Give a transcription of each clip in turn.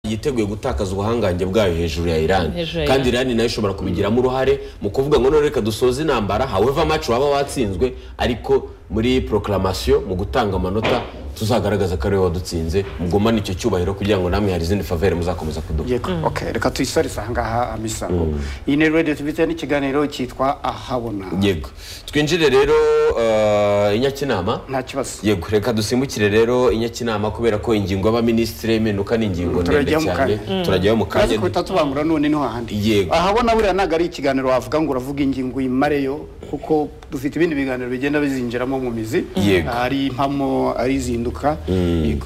yiteguye gutakaza ubuhangange bwayo hejuru ya irani Hejuru ya kandi Iran. irani nayo ishobora kubigiramo uruhare mu kuvuga ngo none reka dusoze intambara however much waba watsinzwe ariko muri proclamation mu gutanga amanota tuzagaragaza ko ariwe wadutsinze mugumane icyo cyubahiro kugira ngo namwe hari izindi favere muzakomeza kuduha yego okay reka tuyisorize ahangaha amisa iyi ni radiyo tubitewe n'ikiganiro cyitwa ahabona yego twinjire rero eh, i nyakinama nta kibazo yego reka dusimbukire rero i nyakinama kubera ko ingingo y'abaminisitiri y'impinduka ni ingingo ndende Turajyaho mu cyane kanya. turajyaho mu kazi kanya kuhita tubangura none niho handi Yego. ahabona buriya ntabwo ari ikiganiro wavuga ngo uravuga ingingo uyimareyo kuko dufite ibindi biganiro bigenda bizinjiramo mu mizi Yego. ari impamo ari izinduka yego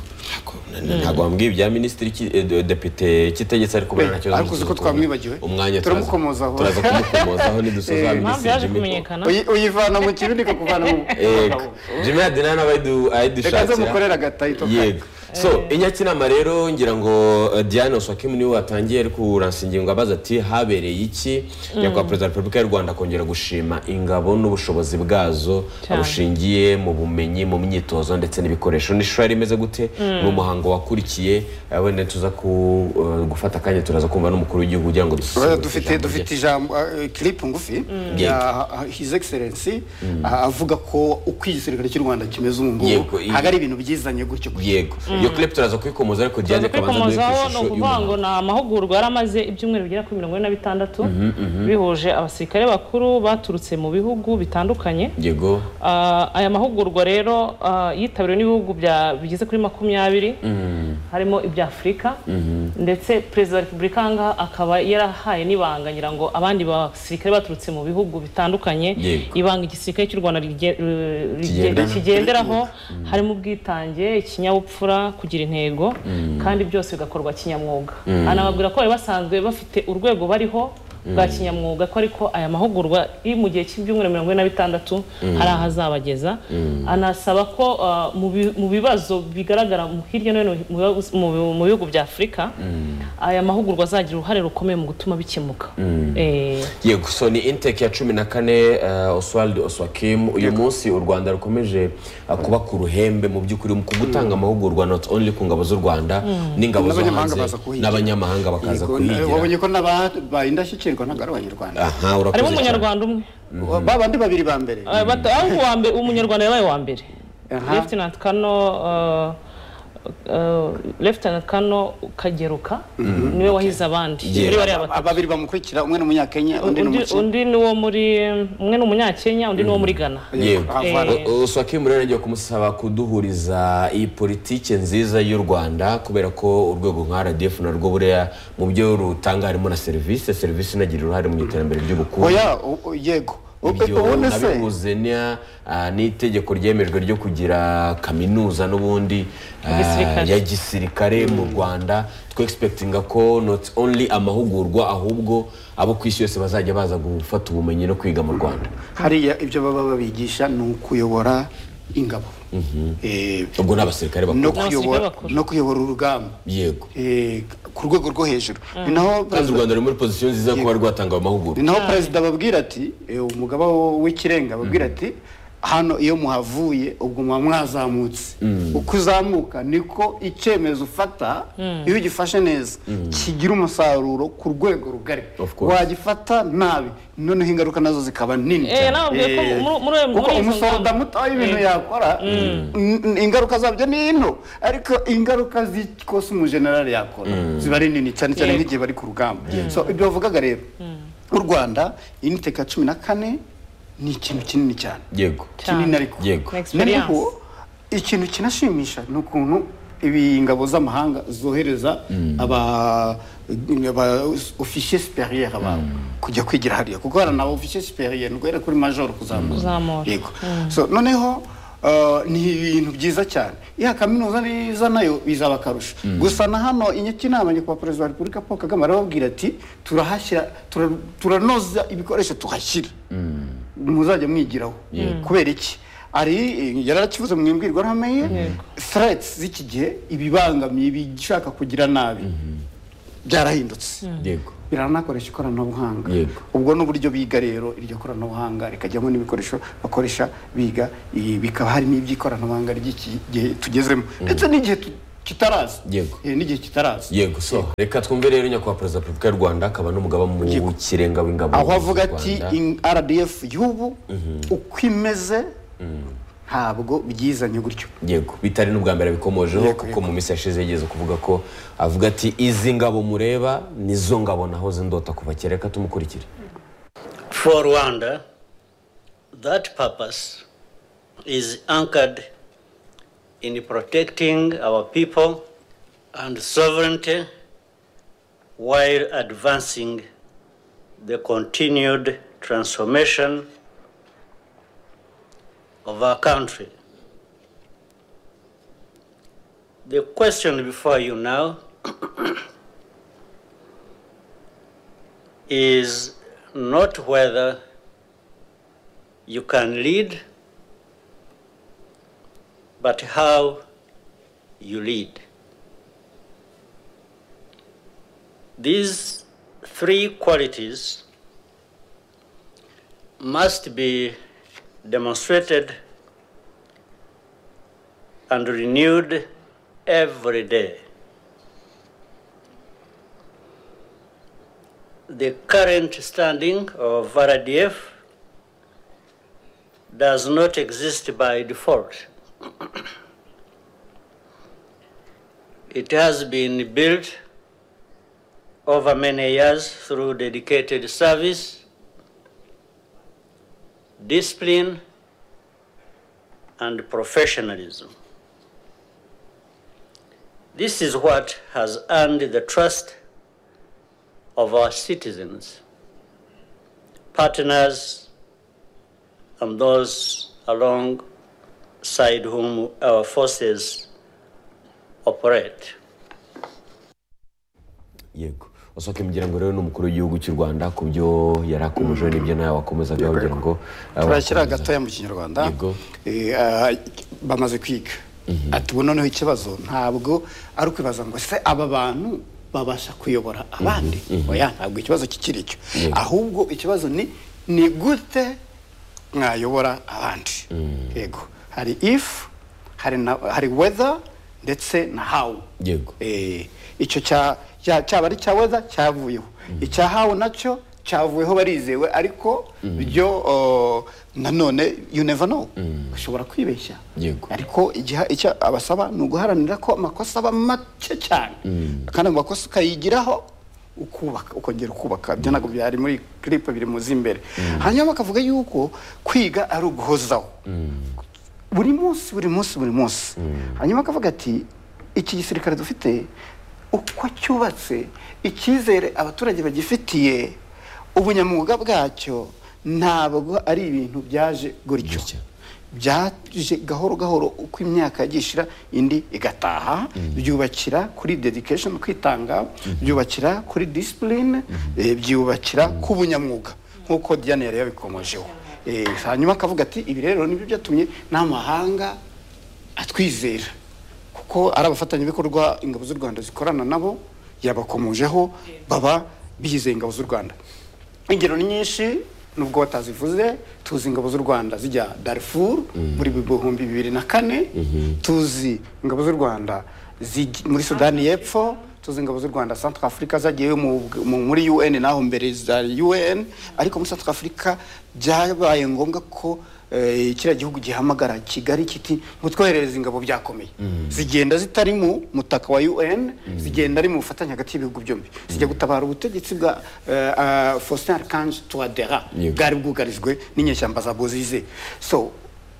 ntabwo wambwiye ibya minisitiri ki- eh, de- depite kitegetse ariko ubona Eh, nta kibazo ariko uzi ko tuzi ukuntu. twamwibagiwe. umwanya turaza- Turamukomozaho. turaza kumukomozaho nidusoza Eh, impamvu minisitiri yaje jimmy kumenyekana Uyi- uyivana mu kibi nikakuvana mu yego jimmy adinani aba ayidu- reka ze ayidishakira mukorere agatayitu yego so inyakinama rero ngira ngo eh, Diane Oswakim niwe watangiye ari kuransa ingingo abaza ati habereye iki nyakubahwa perezida wa repubulika y'u rwanda akongera gushima ingabo n'ubushobozi bwazo Cyane. bushingiye mu bumenyi mu myitozo ndetse n'ibikoresho n'ishusho yari imeze gute ni umuhango wakurikiye eh, wenda tuza ku- eh, gufata akanya turaza kumva n'umukuru w'igihugu kugira ngo dususuruke Oya, dufite ijambo rye. dufite ijambo eh, clip ngufi Yego. ya his excellency ah, avuga ko uko igisirikare cy'u rwanda kimeze ubu Yego, ngubu iyi- ntabwo ari ibintu byizanye gutyo gutyo yego iyo clip turaza kuyikomoza ariko Diane tumaze reka banza duhe ku kubikomozaho ni ishusho ukuvuga y'umuhango ngo ni amahugurwa yari amaze ibyumweru bigera kuri mirongo ine na bitandatu bihuje abasirikare bakuru baturutse mu bihugu bitandukanye yego Ah, aya mahugurwa rero ah, yitabiriwe n'ibihugu bya- bigeze kuri makumyabiri harimo ibya afurika ndetse perezida wa repubulika aha ngaha akaba yarahaye n'ibanga ngira ngo abandi basirikare baturutse mu bihugu bitandukanye Yego. ibanga igisirikare cy'u rwanda rige- eh, rige- Kigendana. kigenderaho harimo ubwitange ikinyabupfura kugira intego kandi byose bigakorwa kinyamwuga anababwira ko bari basanzwe bafite urwego bariho bwa kinyamwuga ko ariko aya mahugurwa iri mu gihe cy'ibyumweru mirongo ine na bitandatu hari aho azabageza anasaba ko ah, mu bi- mu bibazo bigaragara mu- hirya no hino mu bibazo- mu- mu bihugu bya afurika aya mahugurwa azagira uruhare rukomeye mu gutuma bikemuka Eh, yego so ni intake ya cumi na kane uh, oswald oswakim uyu munsi u rwanda rukomeje uh, kuba ku ruhembe mu by'ukuri ku gutanga amahugurwa not only ku ngabo z'u rwanda n'ingabo zo N'abanyamahanga hanze baza kuhigira. n'abanyamahanga bakaza Yego, na- kuhigira wabonye ko n'ababaye indashyikirwa ntabwo ari abanyarwanda aha harimo urakoze cyane umunyarwanda umwe ba bandi babiri ba mbere Eh, bata- aho uwa mbere- umunyarwanda yabaye uwa mbere Aha. Lieutenant kano Lieutenant kano kageruka niwe wahize abandi Yeah. muri bariya Aba- batatu babiri bamukurikira umwe ni umunyakenya undi ni Undi- umukenya undi ni uwo muri umwe ni umunyakenya undi ni uwo muri ghana yego Havana. Eh. O- oswakim rero ngiye kumusaba kuduhuriza iyi politiki nziza y'u rwanda kubera ko urwego nka rdf narwo buriya mu byo rutanga harimo na serivisi serivisi inagira uruhare mu iterambere ry'ubukungu oya u- u- yego U- u- ibyo ubundi se nabihuze n'iya- ah, n'itegeko ryemejwe ryo kugira kaminuza n'ubundi ah, Igisirikare. ya gisirikare mu rwanda twexpectinga ko not only amahugurwa ahubwo abo ku isi yose bazajya baza gufata ubumenyi no kwiga mu rwanda hariya ibyo baba babigisha ni ukuyobora ingabo Eh, ubwo ni abasirikare no bakuru kuyobora bakuru. no kuyobora urugamba yego eh, ku rwego rwo hejuru ni naho kandi u perezida- rwanda ruri muri pozisiyo nziza yo kuba rwatanga ayo mahugurwa ni naho perezida ababwira ati eh, umugaba wo- w'ikirenga ababwira ati hano iyo muhavuye ubwo muba mwazamutse uko uzamuka niko icyemezo ufata iyo ugifashe neza kigira umusaruro ku rwego rugari Of course. wagifata nabi noneho ingaruka nazo zikaba nini Eh, nababwiye ko Eh, muri- muri- muri kuko izo umusoda ngamba. muto w'ibintu Eh. yakora n- n- ingaruka zabyo ni into ariko ingaruka z'ikosa umujenerali yakora ziba ari nini cyane cyane Yego. nk'igihe bari ku rugamba so ibyo bavugaga rero u rwanda initeka cumi na kane ni ikintu kinini cyane yego Cyane. kinini ariko Yego. Ni experience. noneho ikintu kinashimisha ni ukuntu ibi ingabo z'amahanga zohereza aba aba ofisiye siperiyeri babo kujya kwigira hariya kuko hari na ofisiye siperiyeri guhera kuri majoro Kuzamura. kuzamura yego so noneho uh, ni ibintu byiza cyane ya kaminuza niza nayo bizaba akarusho gusa na hano inyakinama nyakubahwa perezida wa repubulika paul kagame arababwira ati turahashyira tura- turanoza ibikoresho tuhashyira muzajya mwigiraho kubera iki ari yararakivuze mu imbwirwaruhame ye threats z'iki gihe ibibangamiye ibishaka kugira nabi byarahindutse yego biranakoresha ikoranabuhanga Yego. ubwo ni uburyo biga rero iryo koranabuhanga rikajyamo n'ibikoresho bakoresha biga ibi bikaba harimo iby'ikoranabuhanga ry'iki gihe tugezemo ndetse n'igihe tu- kitaraza Yego. Eh, n'igihe kitaraza yego so reka twumve rero nyakubahwa perezida wa repubulika y'u rwanda akaba n'umugaba mu kirenga w'ingabo aho avuga z'u ati Rwanda. in- rdf y'ubu uko imeze ntabwo byizanye gutyo yego bitari n'ubwa mbere bikomojeho Yego, kuko mu minsi yashize yigeze kuvuga ko avuga ati izi ngabo mureba nizo ngabo nahoze ndota kuva kera reka tumukurikire For Rwanda, that purpose is anchored in protecting our people and sovereignty while advancing the continued transformation of our country. The question before you now is not whether you can lead, but how you lead. These three qualities must be demonstrated and renewed every day. the current standing of RDF does not exist by default. it has been built over many years through dedicated service, discipline, and professionalism. This is what has earned the trust of our citizens, partners, and those alongside whom our forces operate. yego usohoka imiryango rero ni umukuru w'igihugu cy'u rwanda ku byo yari akomejeho n'ibyo nawe wakomezaga kugira ngo abakomeza. turashyira gatoya mu kinyarwanda Yego. Eh, ah, bamaze kwiga ati ubu noneho ikibazo ntabwo ari ukwibaza ngo se aba bantu babasha kuyobora abandi oya ntabwo ikibazo kikiri cyo ahubwo ikibazo ni ni gute mwayobora abandi yego hari if hari na hari weather ndetse na how yego Eh, icyo cya- cya- cyaba ari cya weza cyavuyeho icya hawe nacyo cyavuyeho barizewe ariko byo oh, nanone you never know ushobora kwibeshya Yego. ariko igiha- icyo abasaba ni uguharanira ko amakosa aba make cyane kandi ayo makosa ukayigiraho ukubaka ukongera ukubaka ibyo ntabwo byari muri clip biri muzi imbere hanyuma bakavuga yuko kwiga ari uguhozaho buri munsi buri munsi buri munsi hanyuma akavuga ati iki gisirikare dufite uko cyubatse icyizere abaturage bagifitiye ubunyamwuga bwacyo ntabwo ari ibintu byaje gutyo Gutya. byaje gahoro gahoro uko imyaka yagiye ishira indi igataha byubakira kuri dedication kwitanga byubakira kuri discipline eh, byubakira ku bunyamwuga nk'uko Diane yari yabikomojeho Eh, hanyuma akavuga ati ibi rero nibyo byatumye n'amahanga atwizera kuko ari abafatanyabikorwa ingabo z'u rwanda zikorana nabo yabakomojeho baba bizeye ingabo z'u rwanda ingero ni nyinshi nubwo batazivuze tuzi ingabo z'u rwanda zijya darifuru muri bihumbi bibiri na kane tuzi ingabo z'u rwanda zijya- muri sudani y'epfo tuzi ingabo z'u rwanda centre afurika zagiyeyo mu- mu- muri un naho mbere za un ariko muri centre afurika byabaye ngombwa ko eh, kiriya gihugu gihamagara kigali kiti mutwoherereza ingabo byakomeye zigenda zitari mu mutaka wa un zigenda ari mu bufatanye hagati y'ibihugu byombi zijya gutabara ubutegetsi bwa eh, ah, faustin archange touadera Yego. bwari bwugarijwe n'inyeshyamba za bozize so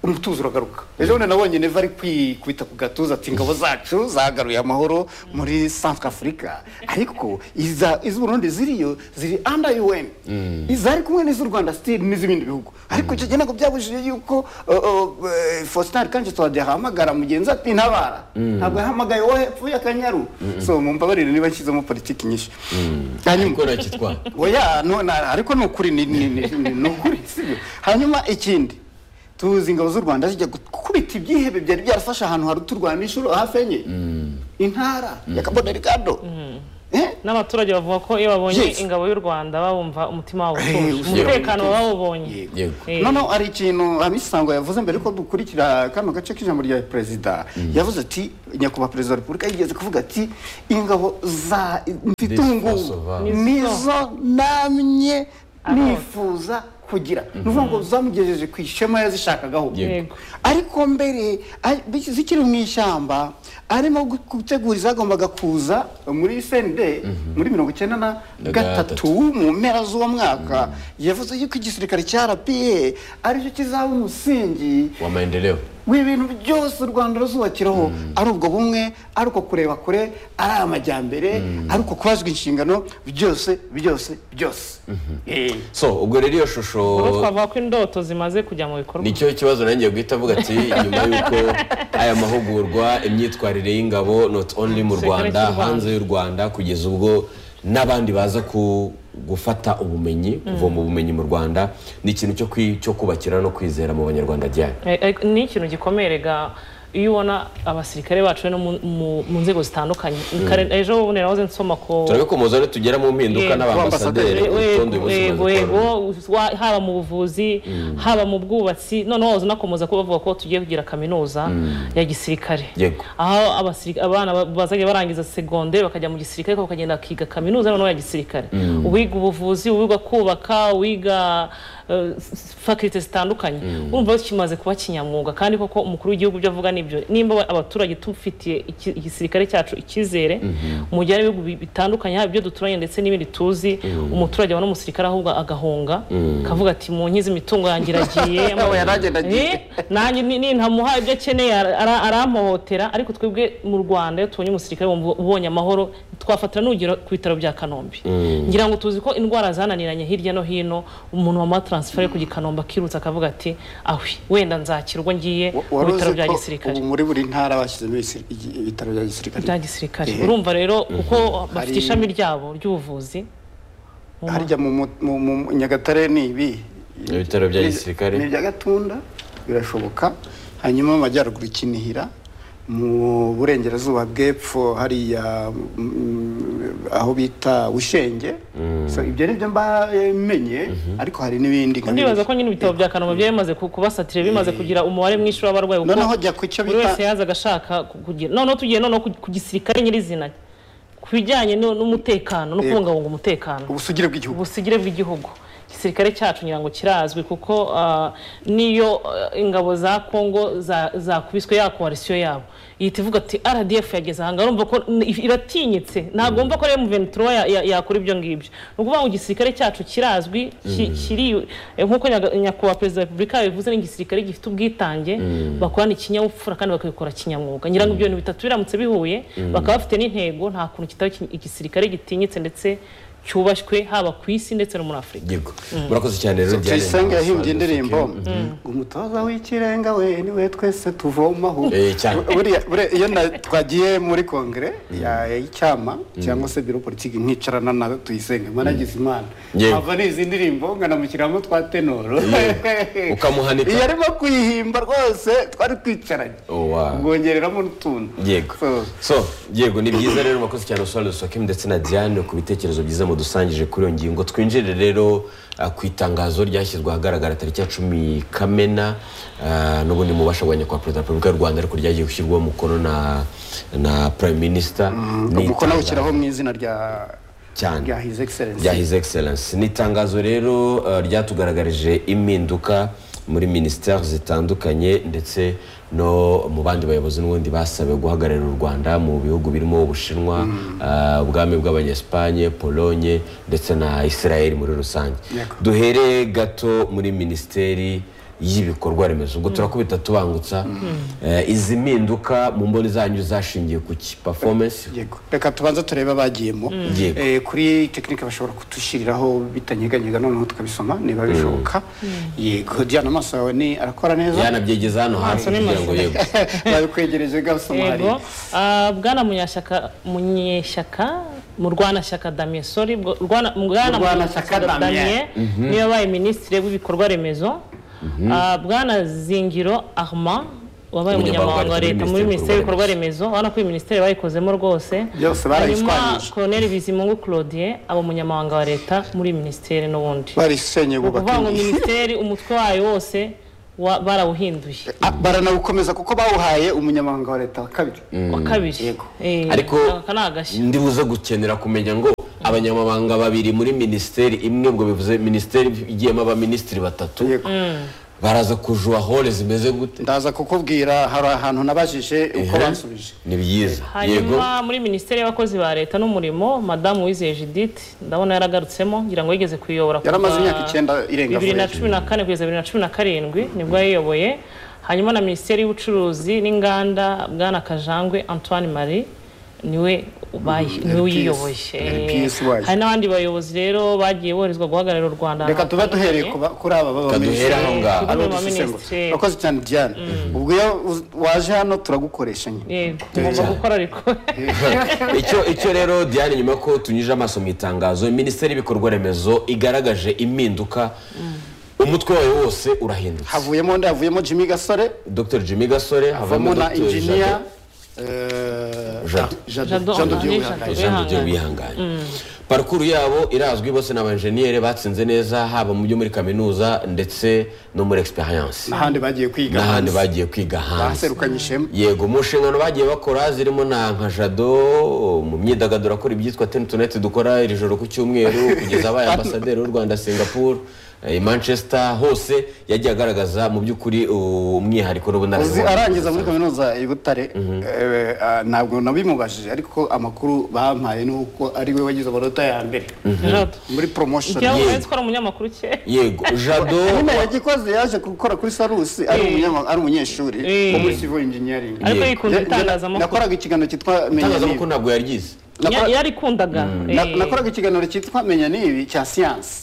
umutuzo uragaruka ejo bundi nabonye neva ari kwita ku gatuza ati ingabo zacu zagaruye amahoro muri centre afurika ariko iza- iz'uburundi ziriyo ziri under un izari kumwe n'iz'u rwanda still n'iz'ibindi bihugu ariko icyo gihe ntabwo byabujije yuko uh, uh, eh, faustin archange touadera ahamagara mugenzi ati ntabara ntabwo yahamagaye wowe hepfo y'akanyaru so mumbabarire niba nshyizemo politiki nyinshi hanyuma niko nakitwa oya no, na, ariko ni ukuri ni ni- ni- ni- ni ukuri sibyo hanyuma ikindi tuzi ingabo z'u rwanda zijya gukubita ibyihebe byari byarafashe ahantu hari uturwana inshuro hafi enye intara ya kabodari kado Eh, n'abaturage bavuga ko iyo babonye Yes. ingabo y'u rwanda babumva umutima wabo Eh, utuje usubira umutekano mu bawubonye Yego. yego Eh, noneho hari ikintu amisango yavuze mbere yuko dukurikira kano gace k'ijambo rya perezida yavuze ati nyakubahwa perezida wa repubulika yigeze kuvuga ati ingabo za mfite This ubungubu force of arms. nizo namye Arota. nifuza kugira ni ukuvuga ngo zamugejeje ku ishema yazishakagaho Yego. ariko mbere ari- biki- zikiri mu ishyamba arimo gu- gutegura izagombaga kuza muri senide muri mirongo icyenda na Na gatatu. gatatu mu mpera z'uwo mwaka yavuze yuko igisirikare cya rpa aricyo kizaba umusingi wa maendeleo w'ibintu byose u rwanda ruzubakiraho ari ubwo bumwe ari uko kureba kure ari amajyambere ari uko kubazwa inshingano byose byose byose Eh. so ubwo rero iyo shusho ubwo twavuga ko indoto zimaze kujya mu bikorwa nicyo kibazo nanjye guhita avuga ati nyuma y'uko aya mahugurwa imyitwarire y'ingabo not only mu Gisirikare cy'u rwanda Rwanda. hanze y'u rwanda kugeza ubwo n'abandi baza ku gufata ubumenyi kuvoma ubumenyi mu rwanda ni ikintu cyo kwi- cyo kubakira no kwizera mu banyarwanda ryari Eh, eh, ni ikintu gikomerega iyo ubona abasirikare bacu no mu- mu- mu nzego zitandukanye Kare- ejo bundi nahoze nsoma ko turabikomeza rero tugera mu mpinduka Yego. n'abambasaderi Eh, urutonde eh, bose bazi yego ko yego wa- haba mu buvuzi haba mu bwubatsi noneho waza unakomeza kuba bavuga ko tugiye kugira kaminuza ya gisirikare Yego. aho abasirika- abana ba- bazajya barangiza segonderi bakajya mu gisirikare ariko bakagenda bakiga kaminuza noneho ya gisirikare uwiga ubuvuzi uwiga kubaka uwiga fakirite zitandukanye urumva kimaze kuba kinyamwuga kandi koko umukuru w'igihugu ibyo avuga nibyo nimba aba- abaturage tufitiye iki- igisirikare cyacu icyizere mu gihe hari ibihugu bi- bitandukanye haba ibyo duturanye ndetse n'ibindi tuzi umuturage abona umusirikare ahubwo agahunga akavuga ati mu nkizi imitungo yanjye iragiye Oya, nanjye nagiye. Eh, nanjye ni- nintamuha ibyo akeneye ara- ara- arampohotera ariko twebwe mu rwanda iyo tubonye umusirikare wumva ubonye amahoro twafatira n'urugero ku bitaro bya kanombe ngira ngo tuzi ko indwara zananiranye hirya no hino umuntu wamara taransiferi ku gikanombe akirutsa akavuga ati awe wenda nzakira ubwo ngiye mu wari bitaro uzi bya ko gisirikare ubu muri buri ntara bashyizemo ibisi- igi- ibitaro bya gisirikare bya gisirikare Eh. urumva rero kuko bafite Hari- ishami ryabo ry'ubuvuzi mu ma- harya mu mu- mu- mu- nyagatare ni ibi Ibitaro bya Ni- gisirikare. ni ibya gatunda birashoboka hanyuma mu majyaruguru kinihira mu burengerazuba bw'epfo hariya mm, aho bita bushenge So, ibyo ni byo mbamenye ariko hari n'ibindi nka ndibaza biriya. ko nyine ibitabo bya kanombe byari bimaze ku- kubasatira bimaze kugira umubare mwinshi w'abarwayi kuko Noneho jya ku cyo buri bita- wese yazaga ashaka ku- kugira noneho tugiye noneho ku- ku gisirikare nyirizina ku bijyanye nu- n'umutekano no Yego. kubungabunga umutekano ubusugire bw'igihugu ubusugire bw'igihugu igisirikare cyacu ngira ngo kirazwi kuko ah, niyo ah, ingabo za kongo za- zakubiswe ya koalisiyo yabo ihita ivuga ati rdf yageze aha ngaha urumva ko n- iratinyitse ntabwo wumva ko rero muventura yakora ibyo ngibyo ni ukuvuga ngo igisirikare cyacu kirazwi ki- kiri eh, nk'uko nyaga- nyakubahwa perezida wa repubulika yabivuze ni igisirikare gifite ubwitange bakorana ikinyabupfura kandi bakabikora kinyamwuga ngira ngo ibyo bintu bitatu biramutse bihuye bakaba bafite n'intego nta kuntu kitaba iki- igisirikare gitinyitse ndetse cyubashywe haba ku isi ndetse no muri afurika yego murakoze cyane rero Diane. tuyisenge yahimbye Ntamusanze indirimbo Sophie. ngo umutoza w'ikirenga we niwe twese tuvomaho Eh, cyane. Buriya- buriya iyo na- twagiye muri kongere ya- y'icyama cyangwa se biro politiki nkicarana na tuyisenge mwanagize imana Yewe. mpava n'izi ndirimbo nkanamushyiramo twa tenoro Ukamuhanika. iyo arimo kuyihimba rwose twari twicaranye Oh, wow. ubwongereramo n'utuntu yego So, so yego ni byiza rero murakoze cyane usuwari dusohokemo ndetse na diane ku bitekerezo byiza mudusangije kuri iyo ngingo twinjire rero ah, ku itangazo ryashyizwe ahagaragara tariki ya cumi kamena ah, n'ubundi mubasha bwa nyakubahwa perezida wa repubulika y'u rwanda ariko ryagiye gushyirwaho umukono na na prime minisita umukono awushyiraho mu izina rya cyane rya his excellence rya his excellence ni itangazo rero eh, ryatugaragarije impinduka muri minisiteri zitandukanye ndetse no mu bandi bayobozi n'ubundi basabiwe guhagararira u rwanda mu bihugu birimo ubushinwa eh, ubwami bw'abanyesipanye polonye ndetse na israel muri rusange Yego. duhere gato muri minisiteri y'ibikorwa remezo ubwo turakubita tubangutsa Eh, izi mpinduka mu mboni zanyu zashingiye ku ki performance yego reka tubanza turebe abagiyemo Yego. Eh, kuri tekinike bashobora kudushyiriraho bitanyeganyega noneho tukabisoma niba bishoboka yego diana amaso yawe ni arakora neza yanabyegeza hano hanze Amaso ni kugira ngo mazima. yego babikwegereje gasoma hari yego ah, bwana munyashyaka munyeshyaka mu rwanashyaka damien sori bwo- Rwana- bwana Murwanashyaka Munyeshyaka Damien. Damien, niwe wabaye minisitiri w'ibikorwa remezo Ah, bwana zingiro armand wabaye umunyamabanga wa leta muri minisiteri y'ibikorwa remezo urabona ko iyi minisiteri bayikozemo rwose Byose hanyuma barayishwanyije. koroneri bizimungu claudien aba umunyamabanga wa leta muri iyi minisiteri n'ubundi barisenye ni ukuvuga bubaka ngo indi minisiteri umutwe wayo wose wa- barawuhinduye Ah, baranawukomeza kuko bawuhaye umunyamabanga wa leta wa kabiri wa kabiri Eh, ariko aka ni agashya ndibuze gukenera kumenya ngo abanyamabanga babiri muri minisiteri imwe ngo bivuze minisiteri igiyemo abaminisitiri batatu Yego. baraza kujuwa hole zimeze gute ndaza kukubwira hari ahantu nabajije uko bansubije ni byiza yego hanyuma muri minisiteri y'abakozi ba leta n'umurimo madamu wizeye judith ndabona yaragarutsemo ngira ngo yigeze kuyiyobora kuva Yaramaze imyaka icyenda irenga bibiri na avuye. cumi na kane kugeza bibiri na cumi na karindwi nibwo yayiyoboye hanyuma na minisiteri y'ubucuruzi n'inganda bwana kajangwe antoine marie niwe ubaye niwe LPS, uyiyoboye LPS waje. hari n'abandi bayobozi rero bagiye boherezwa guhagararira u rwanda reka tube duhereye ahantu kuba- kuri aba baba Reka duhere aho ngaho. Kuri aba abadusesengura baminisitiri. urakoze cyane diane ubwo iyo uz- waje hano turagukoresha nyine hatandukanye. Yego, ugomba gukora ariko icyo icyo rero diane nyuma ko tunyuze amaso mu itangazo minisiteri y'ibikorwa remezo igaragaje impinduka umutwe wayo wose urahinduka havuyemo nde havuyemo jimmy gasore dr jimmy gasore havamo na Dr. injiniya Jado- eh, Jado. Jado- Jado, Jado ah, Dieu ni Wihanganye. Jado. ijambo ryo wihanganye parukuru yabo irazwi bose ni abajeniyeri batsinze neza haba mu byo muri kaminuza ndetse no muri egisperiyanse n'ahandi bagiye kwiga n'ahandi hanze. bagiye kwiga hanze baserukanye ishema yego mu nshingano bagiye bakora zirimo na nka jado mu myidagaduro akora ibyitwa tenutoneti dukora iri joro ku cyumweru kugeza abaye ambasaderi w'u rwanda singapore eh, manchester hose yagiye agaragaza mu by'ukuri uh, umwihariko Uzi, n'ubunararibonye arangiza muri kaminuza i butare eh, ah, ntabwo nabimubajije ariko amakuru bampaye ni uko ari we wagize amanota ya mbere Jado, muri promotion igira ngo Yego. uretse ko ari umunyamakuru kera yego jado nyine yagikoze yaje gukora kuri sarusi ari Eh. umunyama- ari umunyeshuri Eh. wo muri civil engineering ariko Yego. yikunda Njye- njye itangazamakuru nakoraga ikiganiro cyitwa menya itangazamakuru nibi ntabwo yaryize Nakora- yarikundaga Na- nakoraga ikiganiro cyitwa menya nibi cya siyansi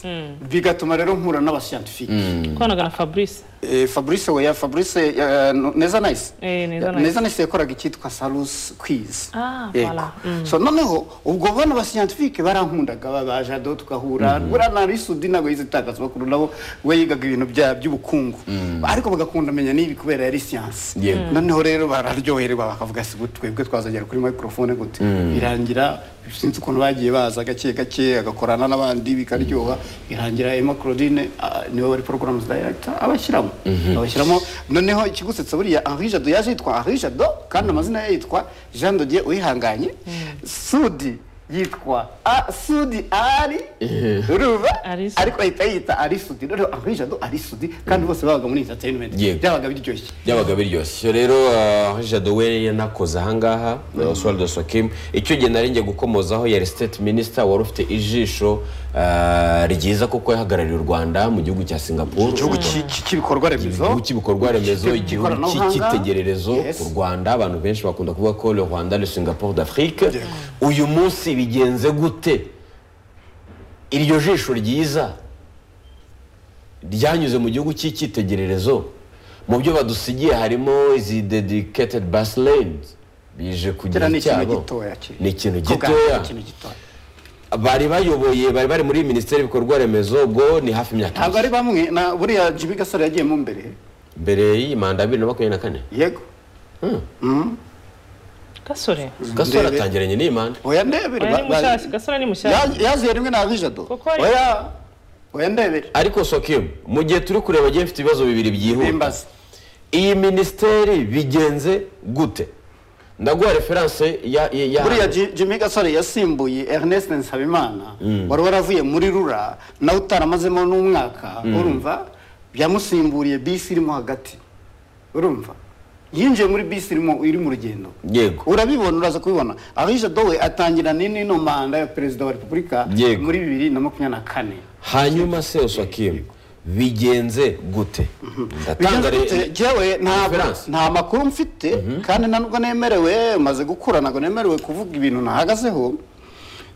bigatuma rero mpura n'abasiyantifike nakoranaga na fabrice Eh, Fabrice oya Fabrice eh, no- neza nice Eh, Neza Nice. neza nice yakoraga icyitwa Salus Quiz Ah, voilà. so noneho ubwo bana ba scientifique barankundaga babaje do tugahura buriya nari sudi ntabwo yize itangazamakuru nabo we yigaga ibintu bya by'ubukungu ariko bagakunda amenya n'ibi kubera yari siyansi Yego. noneho rero bararyoherwa bakavuga si gutwe twebwe twazagera kuri microphone gute birangira sinzi ukuntu bagiye baza gake gake agakorana n'abandi bikaryoha birangira Emma Claudine ah, niwe wari programs director abashyiramo abashyiramo noneho ikigusetsa buriya Henri Jado yaje yitwa Henri Jado kandi amazina ye yitwa Jean de Dieu Uwihanganye Sudi yitwa A- Sudi ari Ruba Ari Sudi. ariko ahita yita Ari Sudi noneho Henri Jado Ari Sudi kandi bose babaga muri entertainment Yego. byabaga biryoshye byabaga biryoshye rero ah, jado we yanakoze ahangaha na oswald sokim icyo gihe nari ngiye gukomozaho yari state minister wari ufite ijisho ah, ryiza kuko yahagarariye u rwanda mu gihugu cya singapore igihugu cy'i- cy'i- cy'ibikorwa remezo igihugu cy'ibikorwa remezo cy'i- igihugu cy'i- cy'ikoranabuhanga. cy'icyitegererezo Yes. u rwanda abantu benshi bakunda kuvuga ko le rwanda le singapore d'afrique uyu munsi bigenze gute iryo jisho ryiza ryanyuze mu gihugu cy'icyitegererezo mu byo badusigiye harimo izi dedicated bus lanes bije kugira kera ni ikintu icyabo gitoya kiri ni ikintu Kuganira gitoya ni ikintu gitoya bari bayoboye bari bari muri minisiteri y'ibikorwa remezo ubwo ni hafi imyaka ntabwo ibiri ari bamwe na buriya jibi gasore yagiyemo mbere mbere y'iyi manda bibiri na makumyabiri na kane yego gasore gasore Ndebe. atangiranye n'iyi manda oya ndebere oya ba- ni ba- mushyashya gasore ni mushyashya Ya- yaziye rimwe na vijado Kuko ari- oya oya ndebere ariko sokimu mu gihe turi kureba agiye mfite ibibazo bibiri byihuta bimbaza iyi minisiteri bigenze gute ndaguha referanse ya ya- ya- buriya Ji- jimmy gasore yasimbuye ernest nsabimana wari waravuye muri rura nawe utaramazemo n'umwaka urumva byamusimburiye bisi irimo hagati urumva yinjiye muri bisi irimo iri mu rugendo yego urabibona uraza kubibona abije dowe atangira n'ino manda ya perezida wa repubulika Yego. muri bibiri na makumyabiri na kane hanyuma se sokimu bigenze gute ndatanga Bigenze gute? re- Jyewe ntabwo referanse. nta makuru mfite kandi na nubwo nemerewe maze gukura ntabwo nemerewe kuvuga ibintu nahagazeho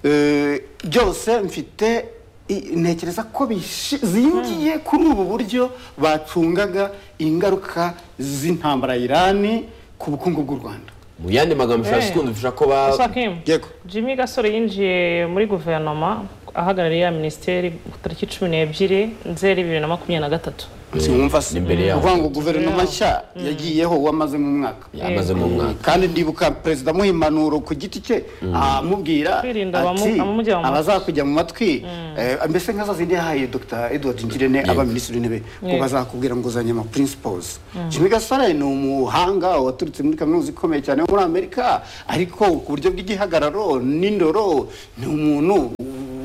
Eh, byose mfite i- ntekereza ko bishi- zingiye kuri ubu buryo bacungaga ingaruka z'intambara ya irani ku bukungu bw'u rwanda mu yandi magambo ushobora Eh. kundufasha ko ba Sokim, yego jimmy gasore yinjiye muri guverinoma ahagarariye ya minisiteri ku tariki cumi n'ebyiri nzeri bibiri na makumyabiri na gatatu sinumva se n'imbere yaho. ukuvuga ngo guverinoma nshya yagiyeho uwamaze mu mwaka yamaze mu mwaka kandi ndibuka perezida amuha impanuro ku giti cye amubwira Kwirinda ati abamu- abamujya mu matwi. abazakujya mu matwi eh, mbese nka za zindi yahaye dr edward ngirente aba minisitiri w'intebe ngo bazakubwira ngo uzanye ama principles jimmy gasore ni umuhanga waturutse muri kaminuza ikomeye cyane yo muri amerika ariko ku buryo bw'igihagararo n'indoro ni umuntu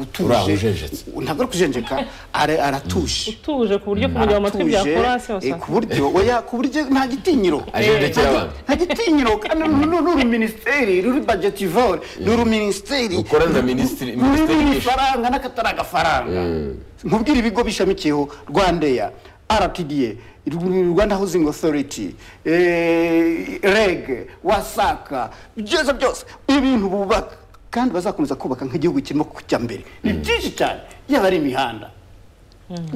utuje Urahujejetse. ntabwo ari kujenjeka ara- aratuje tuje ku buryo kumujya mu matwi byakora Aratuje, hasi eh, ku buryo oya ku buryo nta gitinyiro agendekera abantu nta gitinyiro kandi nu- nu- nuru minisiteri ruri bagetivore nuru minisiteri ukora na minisitiri minisiteri nuru y'ishu- ifaranga n'akatari agafaranga nkubwira ibigo bishamikiyeho rwandeya rtda Ru- rwanda housing authority eh, reg wasaka byose byose ibintu bubaka kandi bazakomeza kubaka nk'igihugu kirimo kujya mbere ni byinshi cyane yaba ari imihanda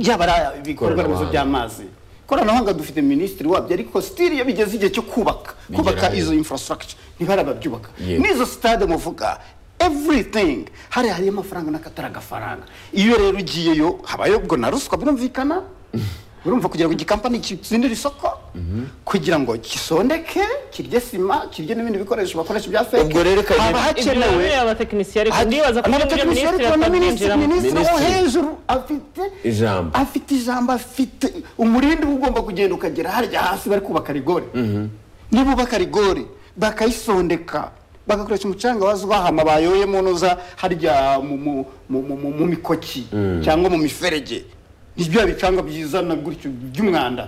yaba ari ibikorwa remezo Ikoranabuhanga. by'amazi ikoranabuhanga dufite minisitiri wabyo ariko sitiri iyo bigeze igihe cyo kubaka Bigera kubaka he? izo infrastructure ntibarababyubaka Yego. n'izo sitade muvuga everything hari hariyo amafaranga n'akatari agafaranga iyo rero ugiyeyo habayo ubwo na ruswa birumvikana urumva kugira ngo igikampani kitsindire isoko kugira ngo kisondeke kirye sima kirye n'ibindi bikoresho bakoresha bya feke Ubwo rero Kayini- haba ibyo nabyo hakenewe biriya abatekinisiye ariko Hari- ndibaza ko hari iyo abatekinisiye minisitiri ariko na minisitiri atabwinjiramo minisitiri wo Minisitiri. hejuru afite Ijambo. afite ijambo afite umurindi uba ugomba kugenda ukagera harya hasi bari kubaka rigori nibubaka rigori bakayisondeka bagakoresha umucanga wazwahama bayoyemo noza harya mu, mu, mu, mu, mu, mu mikoki cyangwa mu miferege nibyo bicanga byiza na gutyo by'umwanda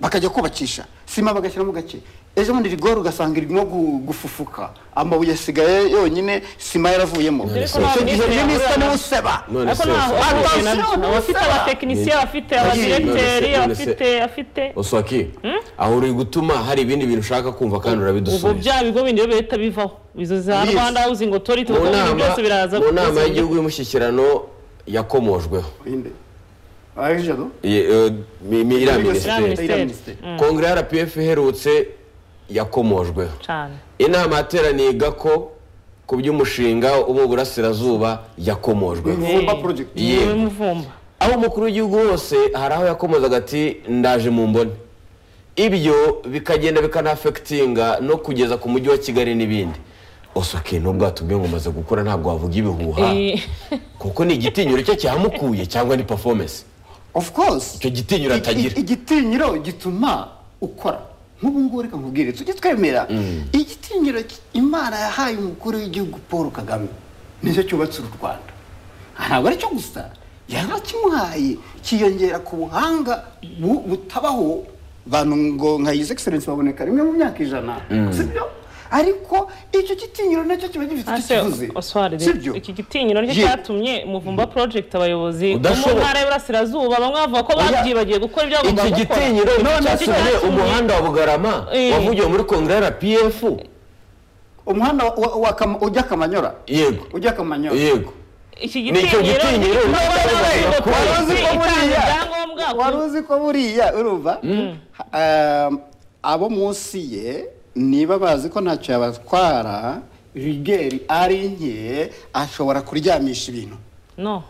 bakajya kubakisha sima bagashyiramo gake ejo bundi rigori ugasanga irimo gu- gufufuka amabuye asigaye yonyine sima yaravuyemo Ariko icyo nta gihe minisitiri minisita yahura niwe na- useba none ariko se Oswaki- ntaho ahugiye Attention, nabyo abafite none se- abatekinisiye abafite none abadiregiteri se- abafite afite oswaki aho uri gutuma hari ibindi bintu ushaka kumva kandi ubwo urabidusubije bya bigo bindi rero bihita bivaho izo za Biza. rwanda housing authority mu ubwo bintu nama byose biraza mu nama y'igihugu y'umushyikirano yakomojweho Inde. Ah, ijoro? Ye- eh, mi- mi- iriya minisiteri minisiteri. kongere ya rpf iherutse yakomojweho cyane inama yateraniye gako ku by'umushinga uba uburasirazuba yakomojweho Mvumba project. Ye- Ni muvumba aho umukuru w'igihugu wose hari aho yakomozaga ati ndaje mu mbone ibyo bikagenda bikanafekitinga no kugeza ku mujyi wa kigali n'ibindi osoke nubwo watubwiye ngo umaze gukora ntabwo wavuga ibihuha Eh. kuko ni igitinyiro cye cyamukuye cyangwa ni performance of course icyo gitinyiro Iki- atagira igitinyiro gituma ukora nk'ubu ngubu reka nkubwire tujye twemera igitinyiro ki- imana yahaye umukuru w'igihugu paul kagame nicyo cyubatse uru rwanda Ah, ntabwo ari cyo gusa yarakimuhaye kiyongera ku buhanga bu- butabaho bantu ngo nka yize egiserensi baboneka rimwe mu myaka ijana sibyo ariko icyo gitinyiro nacyo kiba gifite icyo Ase kivuze Oswald, sibyo iki gitinyiro nicyo Ye- cyatumye muvumba project abayobozi bo mu Udashoboye. ntara y'Iburasirazuba bamwe bavuga ko Oya. babyibagiye gukora ibyo bagomba iki gukora gitinyiro None nicyo cyatumye cyatumye- umuhanda wa bugarama Eh. wavugiwe muri kongere ya rpf umuhanda wa- wa- wa Kam- ujya kamanyora yego ujya kamanyora yego iki Ni icyo gitinyiro gitinyiro nicyo cyatumye Wari akora. uzi ko buriya- wari uzi ko buriya urumva Um, abo munsi ye niba bazi ko ntacyo yabatwara rigeri ari nke ashobora kuryamisha ibintu no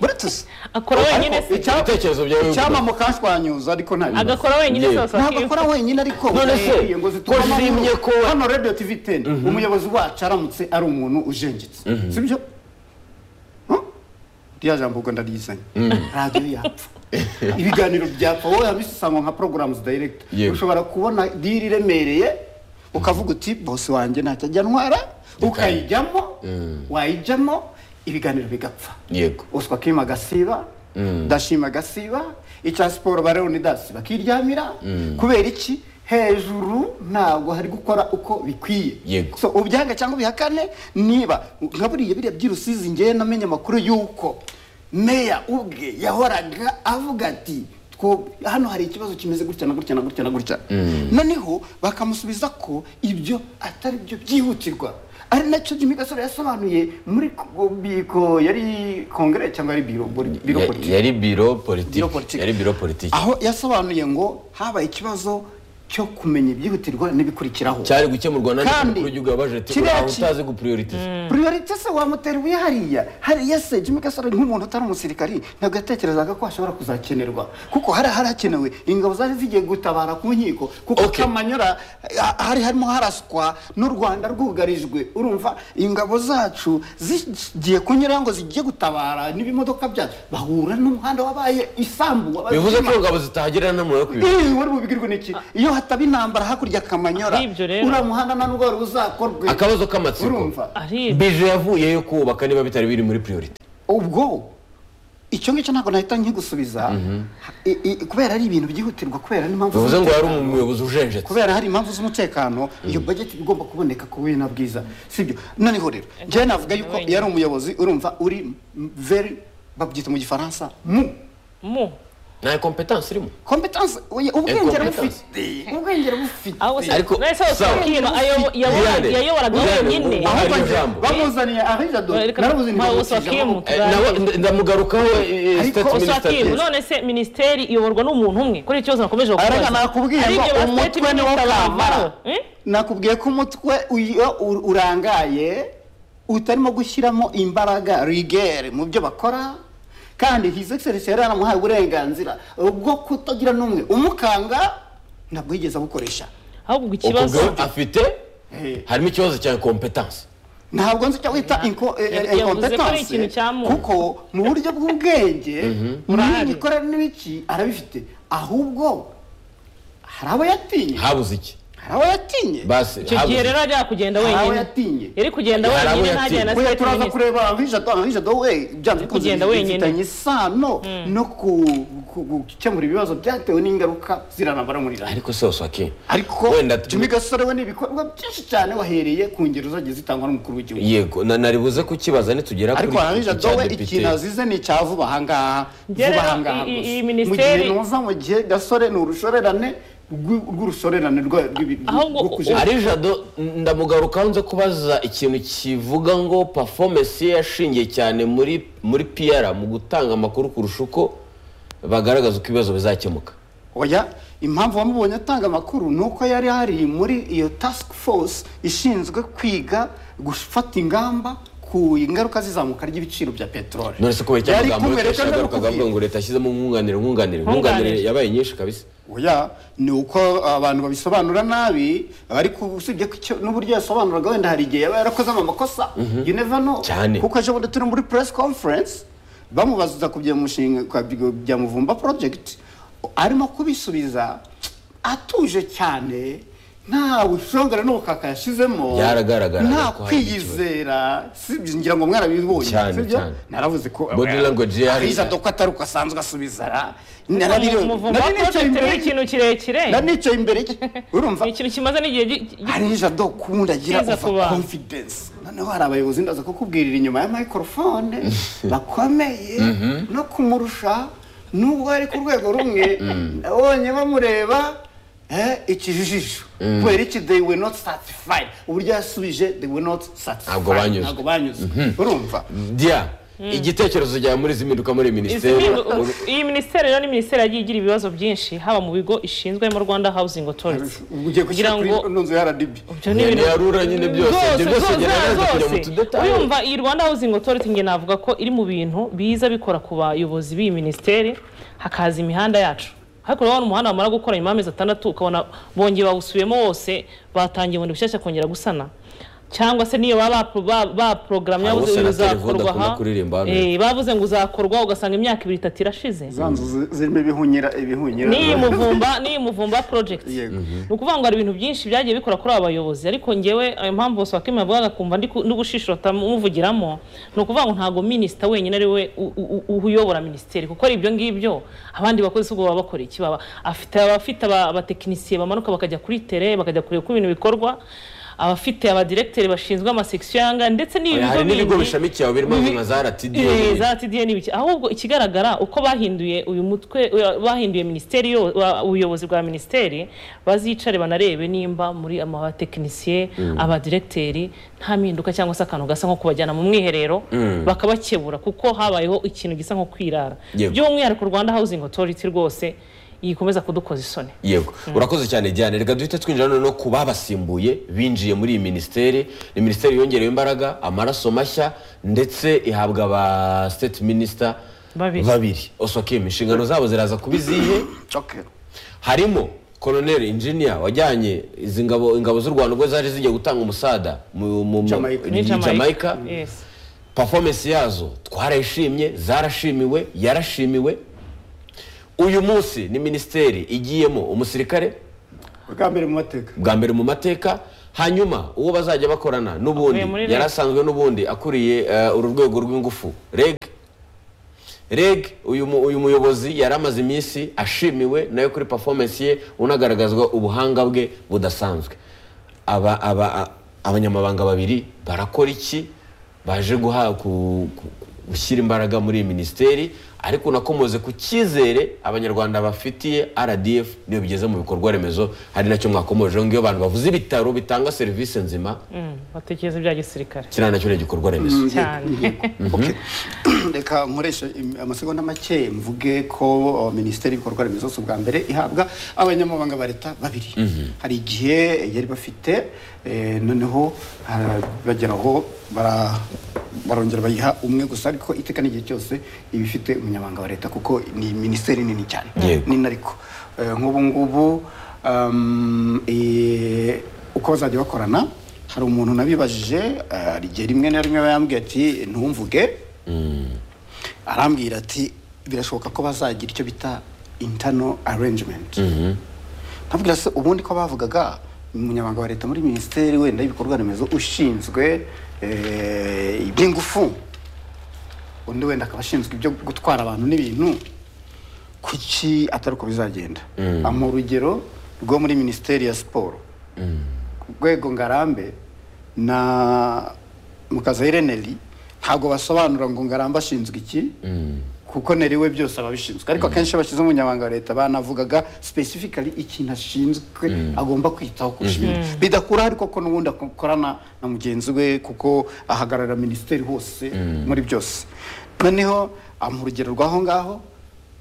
buretse akora wenyine se Icyo bitekerezo byawe bivuga. icyama mukashwanyuza ariko nta bibazo. agakora wenyine Ye- se basaba ntabwo ko- akora wenyine ariko None se, buriya ngo zituma ko zimye ko- hano radiyo tivi teni umuyobozi wacu aramutse ari umuntu ujengetse sibyo Huh? rya jambo ubwo ndarizanye radiyo yapfa ibiganiro byapfa wowe habisanga nka porogaramuzi dayiregiti Yego. ushobora kubona diri iremereye ukavuga uti bose wanjye ntacyo ajya ntwara ukayijyamo wayijyamo ibiganiro bigapfa yego uswa kima agasiba ndashima agasiba icya siporo barero ni dasi bakiryamira kubera iki hejuru ntabwo hari gukora uko bikwiye Yego. so ubyanga cyangwa ubihakane niba nka buriya biriya by'urusizi ngewe namenye amakuru y'uko meya ubwe yahoraga avuga ati "Two- hano hari ikibazo kimeze gutya na gutya na gutya na gutya noneho bakamusubiza ko ibyo atari byo byihutirwa ari nacyo Jimmy Gasore yasobanuye muri ko- biko yari kongere cyangwa yari biro biro Ya- politiki yari biro Biro politiki politiki. yari biro politiki aho yasobanuye ngo habaye ikibazo cyo kumenya ibyihutirwa n'ibikurikiraho cyari gukemurwa na Kandi n'ikinyamakuru gihugu yabaje ati kiriya uraho ki- utazi gupuriyoritiza priorite se wamutera ibuye hariya hariya se jimmy gasore nk'umuntu utari umusirikari ntabwo yatekerezaga ko ashobora kuzakenerwa kuko hari hari hakenewe ingabo zari zigiye gutabara ku nkiko kuko Okay. kamanyura ah, hari harimo haraswa n'u rwanda rwugarijwe urumva ingabo zacu zigiye kunyura ngo zigiye gutabara n'ibimodoka byacu bahura n'umuhanda wabaye isambu wabaye bivuze ko irima. ingabo zitahagirira n'umuriro wo kwibuka Ih, wari bubigirwe n'iki iyo hataba intambara hakurya kamanyura Aribyo rero. uriya muhanda nta n'ubwo wari buzakorwe akabazo k'amatsiko urumva ari bije yavuyeyo kubaka niba bitari biri muri priorite ubwo icyo ngicyo ntabwo nahita nkigusubiza I- i- kubera ari ibintu byihutirwa kubera n'impamvu bivuze ngo yari z'umutekano. umuyobozi ujenjetse kubera hari impamvu z'umutekano iyo bajeti igomba kuboneka ku bina bwiza sibyo noneho rero njyewe navuga yuko wenyine. yari umuyobozi urumva uri m- very babyita mu gifaransa mu mu nta kompetansi irimo competence oya, ubwenge competence. bufite ubwenge bufite aho se Ariko- nahise hose sawa. bakima ayobora- yabora- Iyane, yayoboraga Iyane, wenyine ubu- ahubwo Ari njye ijambo. bamuzaniye arijado Reka- Ntawe usakimu. Eh, nawe nda- ndamugarukaho eh, Ariko state minister Oswakimu ati- none se minisiteri iyoborwa n'umuntu umwe kuri iki kibazo nakomeje Arega nakubwiye Hari ngo ibyo ba state umutwe niwo minister kamara bavaho. Eh? nakubwiye ko umutwe iyo u- urangaye utarimo gushyiramo imbaraga rigere mu byo bakora kandi his excellence yari yaramuhaye uburenganzira bwo kutagira n'umwe umukanga ntabwo yigeze abukoresha ahubwo ikibazo ubwo afite Eh. harimo ikibazo cya kompetansi ntabwo nzi icyo wita inko- eh, eh, Yavuze ko ari incompetence ikintu cyamuwe. kuko mu buryo bw'ubwenge n'imikorere n'ibiki arabifite ahubwo hari abo yatinye habuze iki hari abo yatinye basi icyo gihe rero yari kugenda Hari abo wenyine yatinye. yari kugenda Hari abo wenyine ntajyana yatinye. na Oya state turaza minister kureba anvijado anvijado we byanze bikunze kugenda wenyine. bifitanye isano no ku- ku- gukemura ibibazo byatewe n'ingaruka ziranabara muri leta ariko se oswaki ariko wenda Jimmy Gasore we n'ibikorwa byinshi cyane wahereye ku ngero zagiye zitangwa n'umukuru w'igihugu yego na- nari buze kukibaza nitugera kuri ariko iki anvijado cya we depite. ikintu azize ni icya vuba ahangaha Njye vuba rero ahangaha i- i- gusa. iyi mu gihe minisiteri- nuza mu gihe Gasore ni urushorerane rw'i- rw'urushorerane rwa- rw'ibi- Ahubwo rwo kujejwa. ari jado ndamugaruka nze kubaza ikintu kivuga ngo performance ye yashingiye cyane muri muri PR mu gutanga amakuru kurusha uko bagaragaza uko ibibazo bizakemuka oya impamvu wamubonye atanga amakuru ni uko yari hari muri iyo task force ishinzwe kwiga gufata ingamba ku ingaruka zizamuka ry'ibiciro bya peteroli none se kubera icyo magambo kumwe, kenshi reka yagarukaga avuga ndabikubwira. ngo leta yashyizemo nkunganire nkunganire nkunganire yabaye nyinshi kabisa oya ni uko abantu babisobanura nabi ariko usibye ko icyo- n'uburyo yasobanuraga wenda hari igihe yaba yarakozemo amakosa you never know Cyane. kuko ejo bundi turi muri press conference bamubaza ku bya mushinga kwa bya- bya muvumba project arimo kubisubiza atuje cyane nta bushongere n'ubukaka yashizemo Byaragaragara nta ko hari ikibazo. kwiyizera sibyo ngira ngo mwarabibonye Cyane, sibyo cyane. naravuze ko Body language ye hari- Ariza doko atari uko asanzwe asubiza ra- Mu- narabireba. umuvumo wa Nari nicaye project imbere ni ye. ikintu kirekire nari nicaye imbere ye urumva ni ikintu kimaze n'igihe gi- gi- hari jado ukunda agira Kiza ku uva bantu. confidence noneho hari abayobozi ndaza kukubwirira inyuma ya microphone bakomeye no kumurusha nubwo ari ku rwego rumwe nabonye bamureba eh, ikijijisho kubera iki they were not satisfied uburyo yasubije they were not Ntabwo satisfied banyuzwe. ntabwo banyuzwe urumva dia igitekerezo cyawe muri izi mpinduka muri Izi minisiteri mpindu- iyi minisiteri rero ni minisiteri yagiye igira ibibazo byinshi haba mu bigo ishinzwe mu rwanda housing authority ugiye kugira gushyira kuri ngo ino nzu ya rdb ibyo ni nyine ibintu ya rura nyine byose ibyo byose ugenda yaza kujya mu tudetaye urumva iyi rwanda housing authority nge navuga ko iri mu bintu biza bikora ku bayobozi b'iyi minisiteri hakaza imihanda yacu ariko urabona umuhanda bamara gukora nyuma y'amezi atandatu ukabona bongeye bawusubiyemo wose batangiye bundi bushyashya kongera gusana cyangwa se niyo baba ba- ba- baporogaramu Abo yabuze senateri uzakorwa Vuda akunda aha kuririmba hano. Eh, bavuze ngo uzakorwa ugasanga imyaka ibiri itatu irashize za nzu zi- zirimo ibihunyira ibihunyira n'iyi muvumba n'iyi muvumba project Yego. ni ukuvuga ngo hari ibintu byinshi byagiye bikora kuri aba bayobozi ariko ngewe ayo mpamvu bose wakimara yavugaga kumva ndi ku- ndi gushishota muvugiramo ni ukuvuga ngo ntabwo minisita wenyine ari we u- u- u- uyobora minisiteri kuko ari ibyo ngibyo abandi bakozi si ubwo baba bakora iki baba afite abafite aba- abatekinisiye bamanuka bakajya kuri tere bakajya kureba uko ibintu bikorwa abafite abadiregiteri bashinzwe amasekisiyo yanga ndetse n'ibi bigo hari n'ibigo bindi- bishamikiye aho birimo nka za RTD Eh, za TDN n'ibiki ahubwo ikigaragara uko bahinduye uyu mutwe uya- bahinduye minisiteri yo- wa- ubuyobozi bwa minisiteri bazicare banarebe nimba muri ama- abatekinisiye abadiregiteri nta mpinduka cyangwa se akantu gasa nko kubajyana mu mwiherero bakabakebura kuko habayeho ikintu gisa nko kwirara Yego. by'umwihariko rwanda housing authority rwose yikomeza kudukoza isoni yego urakoze cyane Diane reka duhite twinjira noneho ku babasimbuye binjiye muri iyi minisiteri ni minisiteri yongerewe imbaraga amaraso mashya ndetse ihabwa aba state minister Babiri. babiri osokim inshingano zabo ziraza kuba izihe Okay. harimo colonel injinia wajyanye izi ngabo ingabo z'u rwanda ubwo zaje zijya gutanga umusada mu mu- mu- Jamaica. i ni jamaica Yes. performance yazo twarayishimye zarashimiwe yarashimiwe uyu munsi ni minisiteri igiyemo umusirikare Bwa mbere mu mateka. bwa mbere mu mateka hanyuma uwo bazajya bakorana n'ubundi Avuye muri REG. yari asanzwe n'ubundi akuriye eh, uru rwego rw'ingufu reg reg uyu mu- uyu muyobozi yari amaze iminsi ashimiwe nayo kuri performance ye unagaragazwa ubuhanga bwe budasanzwe aba aba a- abanyamabanga babiri barakora iki baje guha ku- ku- gushyira imbaraga muri iyi minisiteri ariko unakomoze ku cyizere abanyarwanda bafitiye rdf niyo bigeze mu bikorwa remezo hari nacyo mwakomojeho ngiyo abantu bavuze ibitaro bitanga serivisi nzima Mm, batekereza ibya gisirikare kiriya nacyo ni igikorwa remezo cyane Okay. reka nkoreshe im- amasegonda make mvuge ko uh, minisiteri y'ibikorwa remezo si ubwa mbere ihabwa abanyamabanga ba leta babiri hari igihe yari bafite eh, noneho ah, bageraho bara- barongera bayiha umwe gusa ariko iteka n'igihe cyose iba ifite umunyamabanga wa leta kuko ni minisiteri nini cyane Yego. nini ariko Eh, nk'ubu ngubu um, eh, uko bazajya bakorana hari umuntu nabibajije eh, hari igihe rimwe na rimwe aba yambwiye ati ntumvuge arambwira ati birashoboka ko bazagira icyo bita internal arrangement ntabwira se ubundi ko bavugaga umunyamabanga wa leta muri minisiteri wenda y'ibikorwa remezo ushinzwe eh, iby'ingufu undi wenda akaba ashinzwe ibyo gutwara abantu n'ibintu kuki atari uko bizagenda ama urugero rwo muri minisiteri ya siporo rwego ngarambe na mukaza ireneri ntabwo basobanura ngo ngarambe ashinzwe iki kuko neri we byose aba abishinzwe ariko akenshi iyo bashyize umunyamabanga wa leta banavugaga specifically ikintu ashinzwe agomba kwitaho kurusha ibindi bidakura ariko ko n'ubundi akorana na mugenzi we kuko ahagarara minisiteri hose muri byose noneho amuha urugero rw'aho ngaho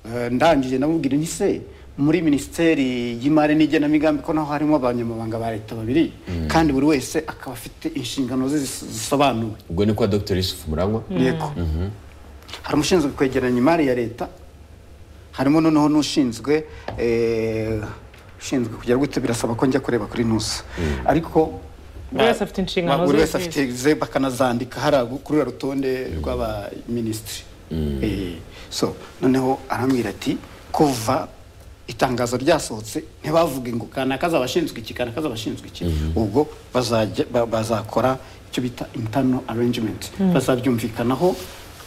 Eh, ndangije namubwira nti se muri minisiteri y'imari n'igenamigambi ko naho harimo abanyamabanga ba leta babiri kandi buri wese akaba afite inshingano ze zis- zisobanuwe ubwo ni kwa dr yusufu murangwa yego hari umushinzwe kwegeranya imari ya leta harimo noneho n'ushinzwe eh, ushinzwe kugera gute birasaba ko njya kureba kuri nusa ariko Buri wese afite inshingano buri ze wese afite ze bakanazandika hariya kuri uriya rutonde rw'abaminisitiri Eh, so noneho arambwira ati kuva itangazo ryasohotse ntibavuge ngo kanaka azabashinzwe iki kanaka azabashinzwe iki ubwo bazajya ba- bazakora icyo bita internal arrangement bazabyumvikanaho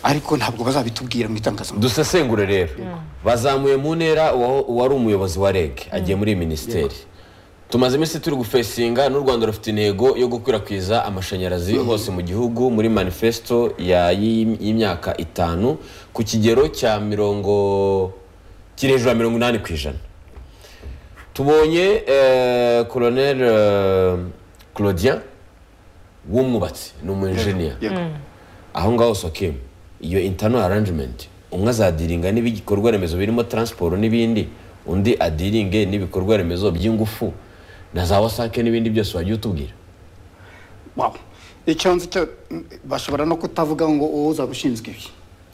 ariko ntabwo bazabitubwira mu itangazamakuru dusesengure rero bazamuye mu ntera uwa- uwari umuyobozi wa reg agiye muri iyi minisiteri tumaze iminsi turi gufesinga n'u rwanda rufite intego yo gukwirakwiza amashanyarazi hose mu gihugu muri manifesto ya- y'i- y'imyaka itanu ku kigero cya mirongo kiri hejuru ya mirongo inani ku ijana tubonye eh, colonel eh, claudien w'umwubatsi ni umu engineer Yego. aho ngaho soke iyo internal arrangement umwe azadiringa n'ibikorwa remezo birimo transport n'ibindi undi adiringe n'ibikorwa remezo by'ingufu na za wasake n'ibindi byose wajya utubwira Wow. icyo nzi cyo mm, bashobora no kutavuga ngo uwo uzaba ushinzwe ibi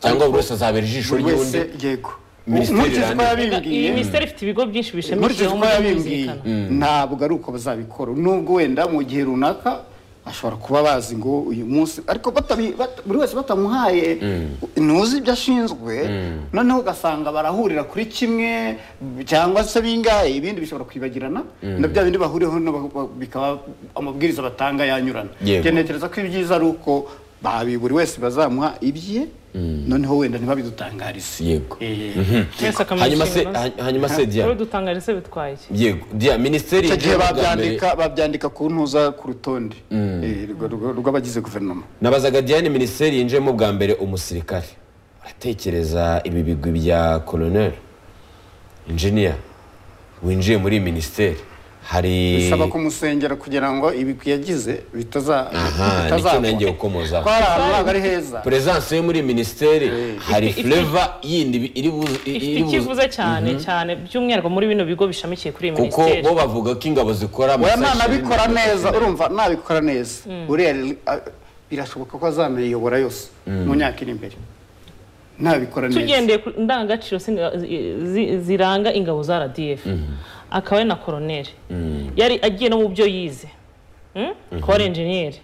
cyangwa buri wese azabera ijisho buri wese ry'undi yego Minisiteri nkurikije uko irandika. iyi yabimbwiye minisiteri ifite ibigo byinshi nkurikije bishamikiyeho uko muri yabimbwiye muzika ntabwo ari uko bazabikora nubwo wenda mu gihe runaka bashobora kuba bazi ngo uyu munsi ariko batabi- bat- buri wese batamuhaye ntuzi ibyo ashinzwe noneho ugasanga barahurira kuri kimwe cyangwa se bingahe ibindi bishobora kwibagirana na bya bindi bahuriyeho no ba- ba- bikaba amabwiriza batanga yanyurana Yego. Njye ntekereza ko ibyiza ari uko babi buri wese bazamuha ibye noneho wenda ntibabidutangarize Yego. Eh, twese akamenya hanyuma se inshingano ze ha- hanyuma se dia dutangariza se bitwaye iki yego dia minisiteri icyo gihe yinjiye bwa mbere- babyandika babyandika ku ntuza ku rutonde eh, rw- rw- rw'abagize guverinoma nabazaga diane minisiteri yinjiyemo bwa mbere umusirikare uratekereza ibi bigwi bya colonel injiniya winjiye muri iyi minisiteri hari bisaba kumusengera kugira ngo ibigwi yagize bitaza Aha, nicyo nongeye gukomozaho. ko ari ahantu ntabwo ari heza peresanse yo muri iyi minisiteri hari Ifite- fureva yindi bi- iri buze ifite iri buze- icyivuze cyane cyane by'umwihariko muri bino bigo bishamikiye kuri iyi kuko minisiteri bo bavuga ko ingabo zikora oya amasashi- ntanabikora neza urumva nabikora neza uriya rero, ah, birashoboka ko azanayiyobora yose mu myaka iri imbere nabikora neza tugendeye ku ndangagaciro singa- zi- zi- ziranga ingabo za rdf akaba ari na koroneri yari agiye no mu byo yize Mm? akaba ari enjeniyeri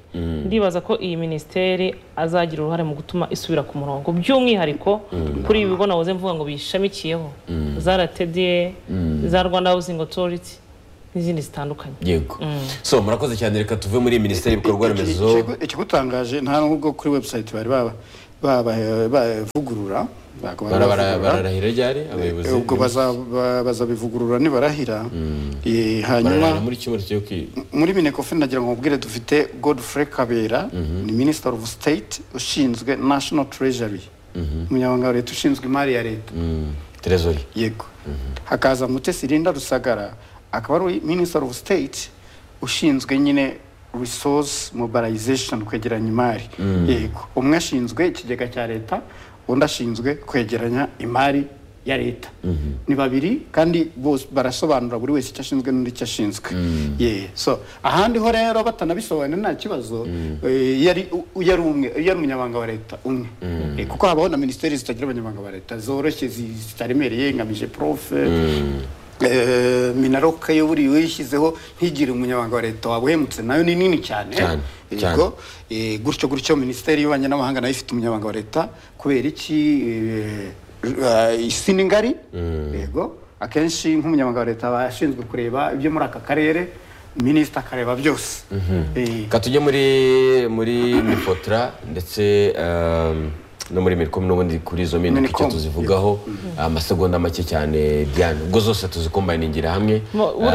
ndibaza ko iyi minisiteri azagira uruhare mu gutuma isubira ku murongo by'umwihariko kuri ibi bigo nahoze mvuga ngo biyishamikiyeho za rtda za rwanda housing authority n'izindi zitandukanye yego so murakoze cyane reka tuve muri iyi minisiteri y'ibikorwa remezo Ikigu- ikigutangaje nta nubwo kuri website bari baba- baba- bavugurura ntabwo bari Bara- bara- bavugurura. bararahira ryari abayobozi ubwo baza- ba- bazabivugurura nibarahira Eh, bararahira hanyuma muri cyumweru cyo kwiga muri minekofe nagira ngo mubwire dufite godfrey kabera ni minister of state ushinzwe national treasury umunyamabanga wa leta ushinzwe imari ya leta terezori yego hakaza mutesi linda rusagara akaba ari minister of state ushinzwe nyine resource mobilization kwegeranya imari yego umwe ashinzwe ikigega cya leta undi ashinzwe kwegeranya imari ya leta ni babiri kandi bose barasobanura buri wese icyo ashinzwe n'undi icyo ashinzwe Yeah. so ahandi ho rero batanabisobanura nta kibazo eh, yari u- u- yari umwe yari umunyamabanga wa leta umwe Eh, kuko habaho na minisiteri zitagira abanyamabanga ba leta zoroshye zi- zitaremereye ngamije profe eh, minaroka yo buri wishyizeho ntigire umunyamabanga wa leta wawe uhemutse nayo ni nini cyane Cyane, Yego. cyane. Eh, gutyo gutyo minisiteri y'ububanyi n'amahanga nayo ifite umunyamabanga wa leta kubera iki eh, eh, isi ni ngari yego akenshi nk'umunyamabanga wa leta aba ashinzwe kureba ibyo muri aka karere minisita akareba byose Eh, reka tujye muri muri mifotra ndetse um, no muri mirikomi n'ubundi kuri izo minota icyo Minicom, tuzivugaho amasegonda make cyane diane ubwo zose tuzikombayiningira hamwe Mu- buri